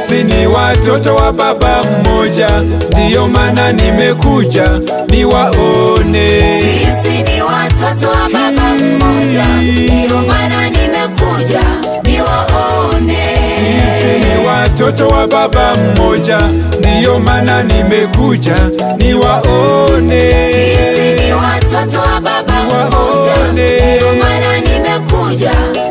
Sisi ni watoto wa baba mmoja, ndiyo maana nimekuja niwaone. Sisi ni watoto wa baba mmoja, ndiyo maana nimekuja niwaone. Sisi ni watoto wa baba mmoja, ndiyo maana nimekuja niwaone. Sisi ni watoto wa baba mmoja, ndiyo maana nimekuja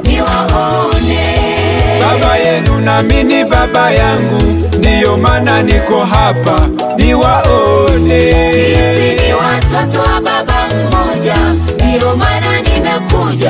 niwaone. Baba yenu nami ni baba yangu, ndiyo maana niko hapa niwaone. Sisi ni watoto wa baba mmoja, ndiyo maana nimekuja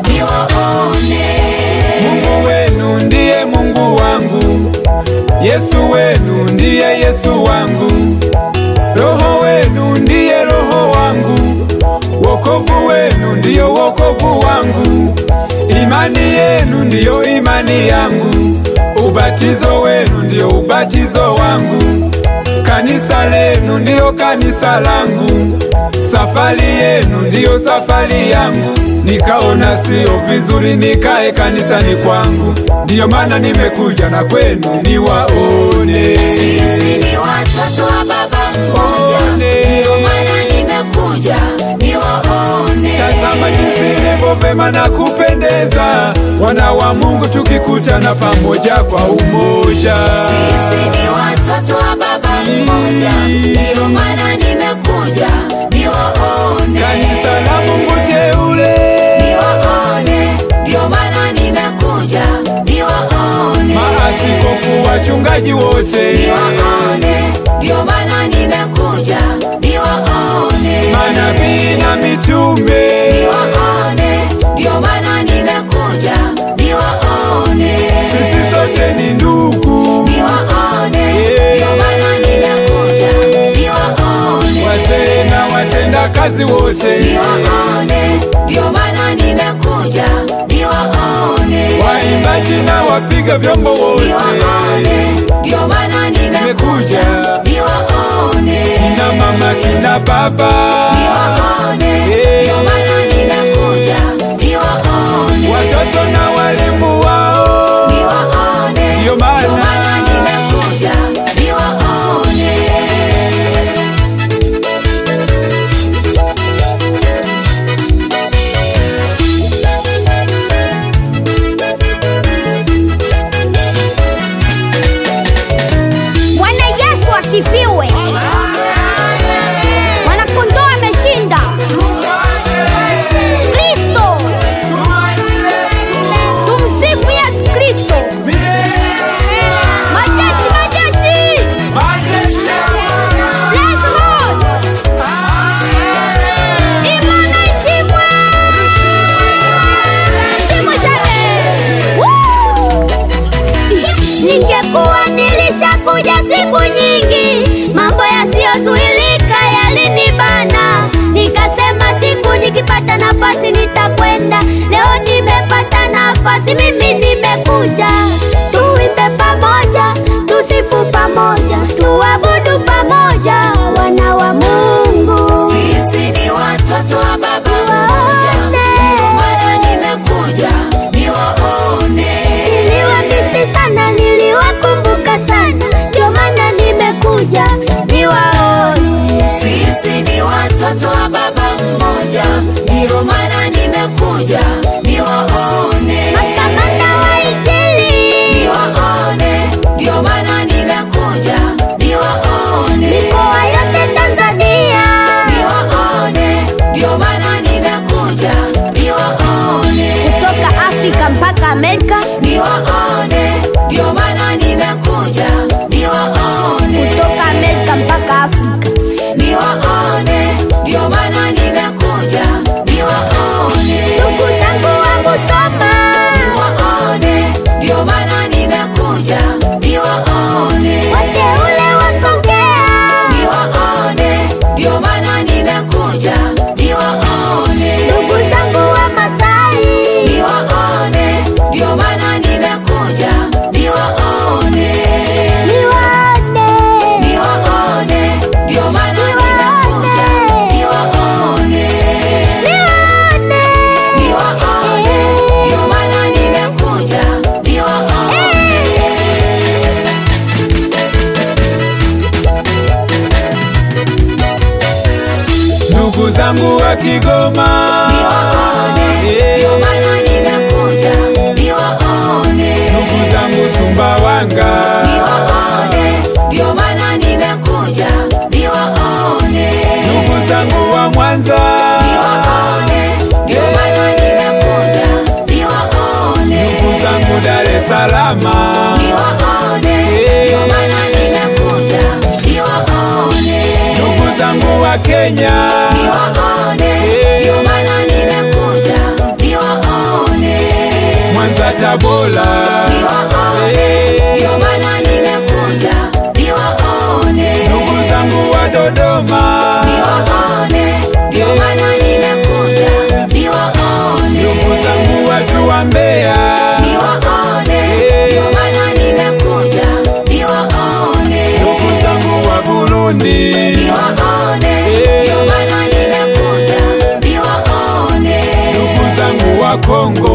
niwaone. Mungu wenu ndiye Mungu wangu, Yesu wenu ndiye Yesu wangu, Roho wenu ndiye Roho wangu, wokovu wenu ndiyo wokovu wangu, imani yenu ndiyo imani yangu, ubatizo wenu ndiyo ubatizo wangu, kanisa lenu ndiyo kanisa langu, safari yenu ndiyo safari yangu. Nikaona sio vizuri nikae kanisani kwangu, ndiyo maana nimekuja na kwenu niwaone. Sisi ni watoto wa baba mmoja, One. ndiyo maana nimekuja niwaone. Tazama jinsi ilivyo vema na kupendeza, wana wa Mungu tukikutana pamoja kwa umoja. Sisi ni watoto wa baba mmoja, ndiyo maana nimekuja niwaone. Kanisa la Mungu teule, Niwaone, ndiyo maana nimekuja niwaone. maaskofu, wachungaji wote, Niwaone, ndiyo maana nimekuja niwaone. manabii na mitume, Niwaone, ndiyo maana nimekuja niwaone. sisi sote ni ndugu, Niwaone, ndiyo maana nimekuja niwaone. wazee na watenda kazi wote, Niwaone, ndiyo maana nimekuja niwaone. waimbaji na wapiga vyombo wote, Niwaone, ndiyo maana nimekuja niwaone. kina mama, kina baba, Niwaone, ndiyo maana nimekuja niwaone. watoto na walimu wao, Niwaone, Ndiyo maana- ndiyo maana nimekuja niwaone. Bwana Yesu asifiwe. Mwanakondoo ameshinda. Kristo. Tumsifu Yesu Kristo. Majeshi, majeshi. Praise Lord. Imana ishimwe. Ishimwe sana. Woo! Ningekuwa nilishakuja siku nyingi, mambo yasiyozuilika yalinibana. Nikasema siku nikipata nafasi nitakwenda. Leo nimepata nafasi, mimi nimekuja. Tuimbe pamoja, tusifu pamoja, tuabudu pamoja, wana wa Mungu. Sisi ni watoto wa baba mmoja, ndiyo maana nimekuja niwaone. Niliwamisi sana, niliwakumbuka sana, ndio maana nimekuja niwaone. Sisi ni watoto wa baba mmoja, ndiyo maana nimekuja niwaone. Makamanda wa Injili, Niwaone, ndiyo maana nimekuja niwaone. mikoa yote Tanzania, Niwaone, ndiyo maana nimekuja niwaone. kutoka Afrika mpaka Amerika, Niwaone, ndiyo maana nimekuja niwaone. kutoka Amerika mpaka Afrika. Niwaone, ndiyo maana nimekuja niwaone. Ndugu zangu wa Musoma, Niwaone, ndiyo maana nimekuja niwaone. wateule wa Songea, Niwaone, ndiyo maana nimekuja niwaone. ndugu zangu wa Masai, Niwaone, ndiyo maana nimekuja zangu wa Kigoma, niwaone, Eh. ndio maana nimekuja niwaone, ndugu zangu Sumbawanga, niwaone, ndio maana nimekuja niwaone, ndugu zangu wa Mwanza, niwaone, ndio maana nimekuja niwaone, ndugu zangu Dar es Salaam, niwaone, ndio maana nimekuja niwaone, ndugu zangu wa Kenya, niwaone, Eh. ndio maana nimekuja niwaone. Mwanza Tabora, Niwaone, Eh. ndio maana nimekuja niwaone. ndugu zangu wa Dodoma, Niwaone, ndio maana nimekuja niwaone. ndugu zangu watu wa Mbeya, Niwaone, Eh. ndio maana nimekuja niwaone. ndugu zangu wa Burundi, Niwaone, Eh. ndio maana nimekuja niwaone. ndugu zangu wa Kongo,